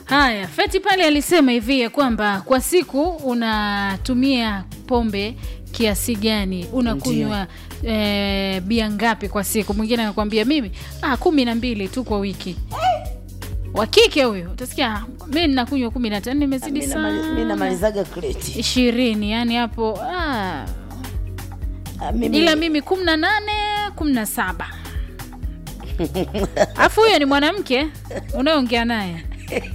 Haya, Feti pale alisema hivi ya kwamba kwa siku unatumia pombe kiasi gani, unakunywa e, bia ngapi kwa siku. Mwingine anakuambia mimi ah, kumi na mbili tu kwa wiki. Wa kike huyo utasikia mi ninakunywa kumi na tano, nimezidi Mi namali- mi sana namalizaga kreti ishirini, yani hapo ah, Ah, mimi- ila mimi kumi na nane kumi na saba alafu huyo ni mwanamke unayeongea naye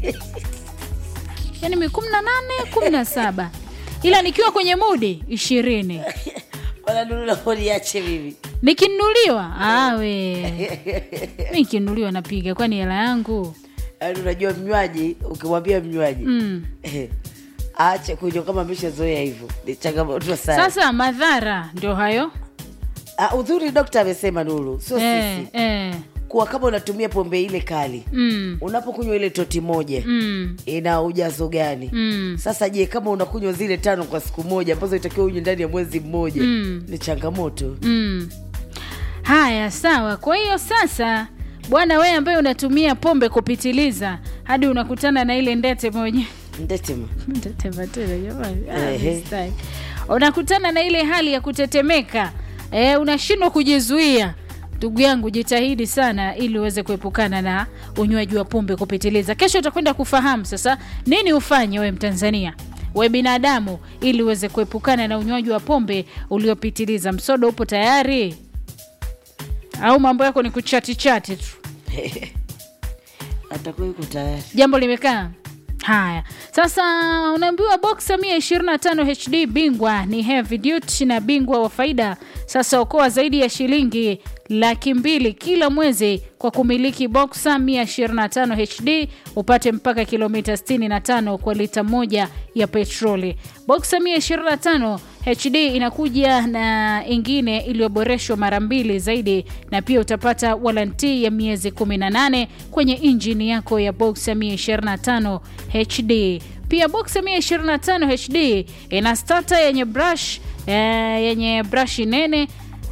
yani mi kumi na nane kumi na saba ila nikiwa kwenye mudi ishirini Wala Lulu, uniache mimi nikinunuliwa awe mi nikinunuliwa napiga kwani hela yangu Yaani unajua mnywaji ukimwambia mnywaji mm. aache kunywa kama ameshazoea hivyo ni changamoto sana sasa madhara ndio hayo Ah, udhuri dokta amesema Nuru, sio eh, sisi, eh. kuwa kama unatumia pombe ile kali Mm. unapokunywa ile toti moja Mm. ina ujazo gani? Mm. Sasa je, kama unakunywa zile tano kwa siku moja ambazo itakiwa unywe ndani ya mwezi mmoja Mm. ni changamoto. Mm. Haya, sawa. Kwa hiyo sasa, bwana, wewe ambaye unatumia pombe kupitiliza hadi unakutana na ile ndete mwenye Ndetema Ndetema tena jamani, Ah, Ehe. mistake. unakutana na ile hali ya kutetemeka e, unashindwa kujizuia. Ndugu yangu, jitahidi sana ili uweze kuepukana na unywaji wa pombe kupitiliza. Kesho utakwenda kufahamu sasa nini ufanye we Mtanzania we binadamu ili uweze kuepukana na unywaji wa pombe uliopitiliza. Msodo upo tayari au mambo yako ni kuchati chati tu? atakuwa yuko tayari. jambo limekaa haya sasa unaambiwa boxa 125 hd bingwa ni heavy duty na bingwa wa faida sasa okoa zaidi ya shilingi laki mbili kila mwezi kwa kumiliki boxa 125 hd upate mpaka kilomita 65 kwa lita moja ya petroli boxa 125 hd inakuja na ingine iliyoboreshwa mara mbili zaidi na pia utapata walanti ya miezi 18 kwenye injini yako ya boxa 125 hd pia boxa 125 hd ina stata yenye brush eh, yenye brashi nene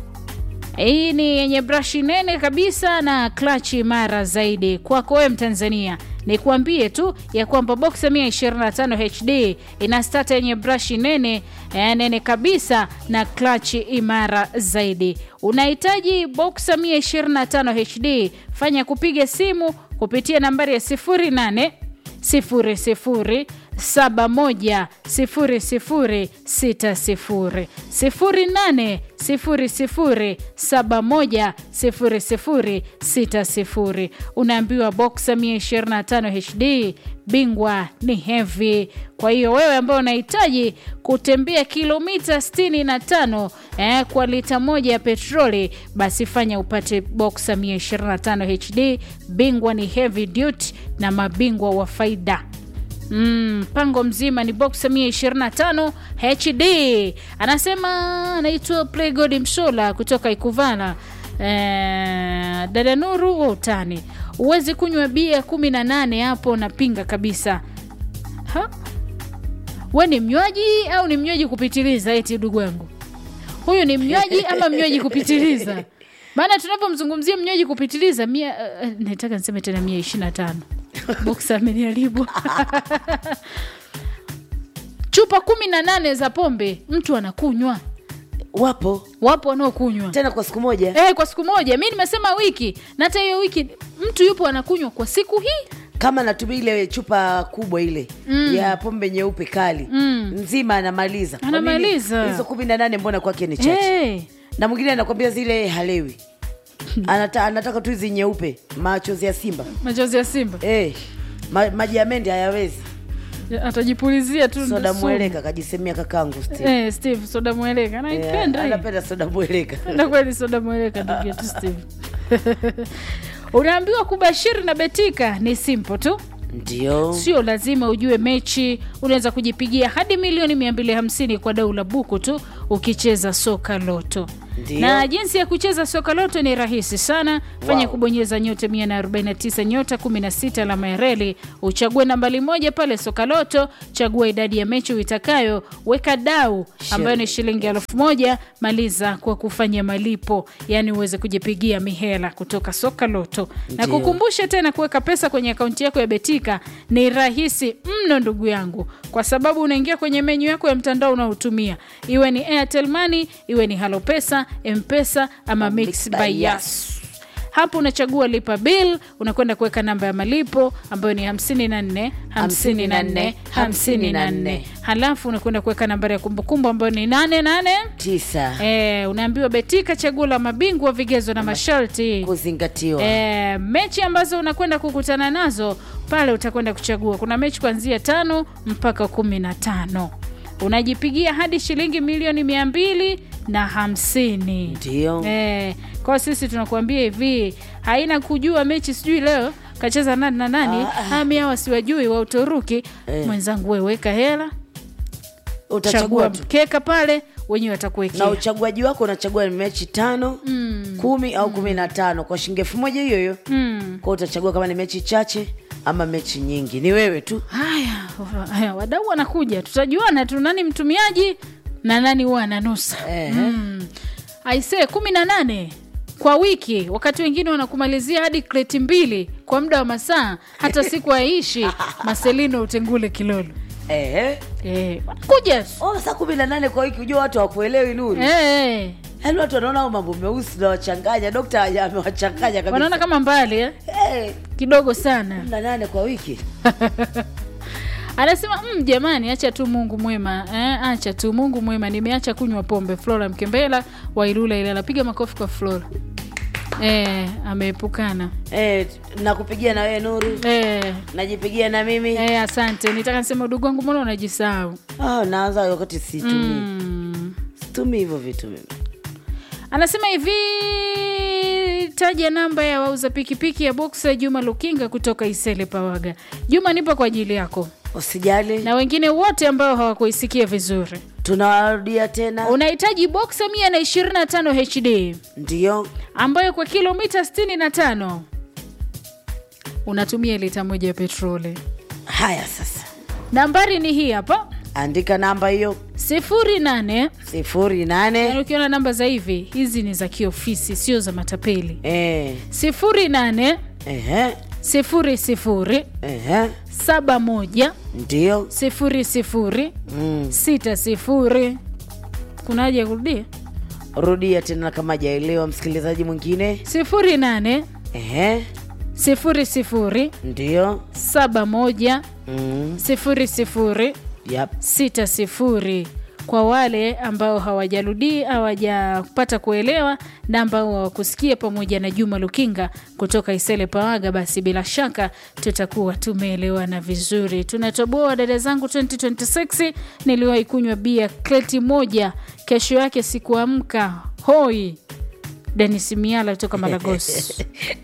hii ni yenye brashi nene kabisa na klachi imara zaidi kwako wewe mtanzania nikuambie tu ya kwamba boxa 125 hd ina stata yenye brashi nene eh, nene kabisa na klachi imara zaidi unahitaji boxa 125 hd fanya kupiga simu kupitia nambari ya 08 00 71 00 60 08 00 71 00 60 unaambiwa boxa 125 hd bingwa ni heavy kwa hiyo wewe ambao unahitaji kutembea kilomita 65 eh, kwa lita moja ya petroli basi fanya upate boxa 125 hd bingwa ni heavy duty na mabingwa wa faida Mm, mpango mzima ni boxa 125 hd anasema anaitwa playgod msola kutoka ikuvala eh, dada nuru wa utani huwezi kunywa bia 18 hapo napinga kabisa ha? we ni mnywaji au ni mnywaji kupitiliza eti ndugu yangu huyu ni mnywaji ama mnywaji kupitiliza maana tunapomzungumzia mnywaji kupitiliza mia uh, nataka niseme tena mia ishiri na tano boksa ameniaribu chupa kumi na nane za pombe mtu anakunywa Wapo wapo wanaokunywa tena kwa siku moja Eh, kwa siku moja mi nimesema wiki na hata hiyo wiki mtu yupo anakunywa kwa siku hii kama natumia ile chupa kubwa ile mm. ya pombe nyeupe kali Mm. nzima anamaliza Kwa nini? Anamaliza. hizo kumi na nane mbona kwake ni chache hey. na mwingine anakwambia zile halewi Anata, anataka tu hizi nyeupe machozi ya simba machozi ya simba hey, ma, maji ya mende hayawezi atajipulizia tu soda sumu. mweleka kajisemea kakangu Steve. Eh, steve soda mweleka Eh, naipenda hii. anapenda soda mweleka na kweli soda mweleka ndugu yetu steve unaambiwa kubashiri na betika ni simple tu ndio sio lazima ujue mechi unaweza kujipigia hadi milioni 250 kwa dau la buku tu ukicheza soka loto Ndio. na jinsi ya kucheza soka loto ni rahisi sana fanya Wow. kubonyeza nyota 149 nyota 16 alama ya reli uchague nambali moja pale soka loto chagua idadi ya mechi uitakayo weka dau ambayo ni shilingi elfu moja maliza kwa kufanya malipo yaani uweze kujipigia mihela kutoka soka loto na Ndio. kukumbusha tena kuweka pesa kwenye akaunti yako ya betika ni rahisi mno ndugu yangu kwa sababu unaingia kwenye menyu yako ya mtandao unaotumia iwe ni airtel money iwe ni halo pesa mpesa ama mix Mixed by by yas hapo unachagua lipa bill unakwenda kuweka namba ya malipo ambayo ni 54 54 54 halafu unakwenda kuweka nambari ya kumbukumbu ambayo ni 88 tisa e, unaambiwa betika chaguo la mabingwa vigezo na masharti kuzingatiwa e, mechi ambazo unakwenda kukutana nazo pale utakwenda kuchagua kuna mechi kuanzia tano mpaka kumi na tano unajipigia hadi shilingi milioni mia mbili na hamsini ndio e, kwa sisi tunakuambia hivi haina kujua mechi sijui leo kacheza nani na nani hami hawa siwajui wa uturuki mwenzangu we weka hela utachagua chagua tu mkeka pale wenyewe na watakuwekea uchaguaji wako unachagua ni mechi tano kumi au kumi na tano kwa shilingi elfu moja hiyo hiyo mm. kwao utachagua kama ni mechi chache ama mechi nyingi ni wewe tu haya haya, wadau wanakuja tutajuana tu nani mtumiaji na nani huwa ananusa Ehe. mm. aisee kumi na nane kwa wiki wakati wengine wanakumalizia hadi kreti mbili kwa muda wa masaa hata siku haishi maselino utengule kilolo Ehe. Eh, wanakuja tu. Oh, saa kumi na nane kwa wiki ujua watu wakuelewi nuru Eh, yaani watu wanaona hao mambo meusi nawachanganya dokta haja- amewachanganya kabisa wanaona kama mbali eh? Eh, kidogo sana kumi na nane kwa wiki anasema mm, jamani acha tu mungu mwema eh, acha tu mungu mwema nimeacha kunywa pombe flora mkembela wailula ile anapiga makofi kwa flora eh, ameepukana eh, nakupigia na wewe nuru eh, najipigia na mimi eh, asante nitaka nisema udugu wangu mbona unajisahau oh, naanza wakati situmii mm. situmii hivyo vitu mimi anasema hivi taja namba ya wauza pikipiki ya boksa juma lukinga kutoka isele pawaga juma nipo kwa ajili yako usijali na wengine wote ambao hawakuisikia vizuri tunawarudia tena unahitaji boksa 125 hd ndio ambayo kwa kilomita 65 unatumia lita moja ya petroli haya sasa nambari ni hii hapa andika namba hiyo 08 sifuri nane yani ukiona namba za hivi hizi ni za kiofisi sio za matapeli eh, 08 ehe, 00 ehe, 71 ndio 00 mm. 60 kuna haja ya kurudia rudia tena kama jaelewa msikilizaji mwingine 08 ehe, 00 ndio 71 mm. 00 yep. sita sifuri kwa wale ambao hawajarudi hawajapata kuelewa na ambao hawakusikia pamoja na juma lukinga kutoka isele pawaga basi bila shaka tutakuwa tumeelewana vizuri tunatoboa dada zangu 2026 niliwahi kunywa bia kleti moja kesho yake sikuamka hoi denis miala kutoka malagos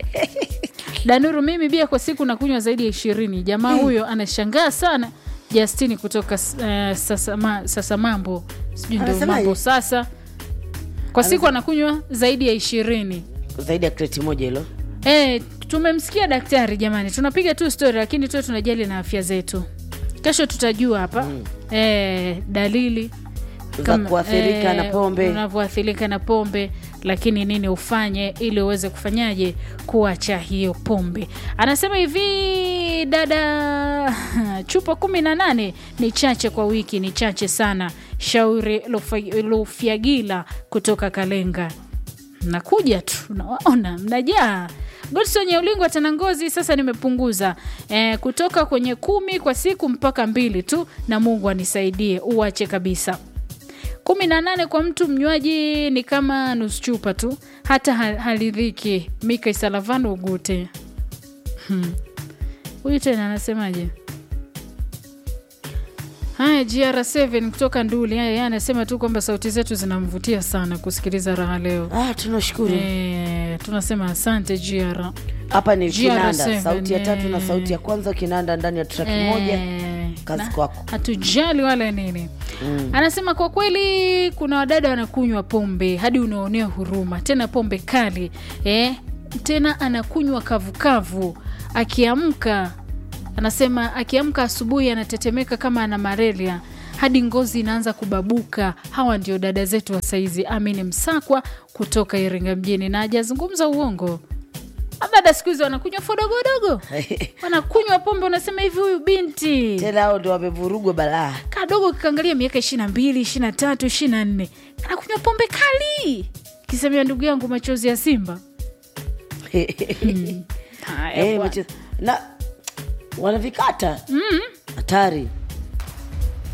danuru mimi bia kwa siku nakunywa zaidi ya ishirini jamaa huyo anashangaa sana Justini kutoka uh, sasa, ma, sasa mambo sijui ndio Anasemaje? mambo sasa kwa siku anakunywa zaidi ya ishirini zaidi ya kreti moja hilo e, tumemsikia daktari jamani tunapiga tu story lakini tu tunajali na afya zetu kesho tutajua hapa mm. e, dalili za kama- kuathirika eh, na pombe unavyoathirika na pombe lakini nini ufanye ili uweze kufanyaje kuacha hiyo pombe anasema hivi dada chupa kumi na nane ni chache kwa wiki ni chache sana shauri Lufa- lufyagila kutoka kalenga nakuja tu nawaona mnajaa godson ya ulingo tena ngozi sasa nimepunguza e, kutoka kwenye kumi kwa siku mpaka mbili tu na mungu anisaidie uache kabisa kumi na nane kwa mtu mnywaji ni kama nusu chupa tu hata ha- haridhiki mika isalavano ugute Hmm. huyu tena anasemaje haya gr7 kutoka nduli haya yeye anasema tu kwamba sauti zetu zinamvutia sana kusikiliza raha leo ah, tunashukuru e, tunasema asante gr hapa ni GR7, kinanda sauti ya tatu na eh. sauti ya kwanza kinanda ndani ya track moja Eh, Kazi na kwako. hatujali wala nini anasema kwa kweli kuna wadada wanakunywa pombe hadi unaonea huruma tena pombe kali eh? tena anakunywa kavukavu akiamka anasema akiamka asubuhi anatetemeka kama ana malaria hadi ngozi inaanza kubabuka hawa ndio dada zetu wa saizi amini msakwa kutoka iringa mjini na hajazungumza uongo dada siku hizi wanakunywa fodogodogo wanakunywa pombe unasema hivi huyu binti tena hao ndo wamevurugwa balaa kadogo kikaangalia miaka ishiri na mbili ishiri na tatu ishiri na nne anakunywa pombe kali kisemea ndugu yangu machozi ya simba Haya Eh, bwana. macho- na wanavikata hatari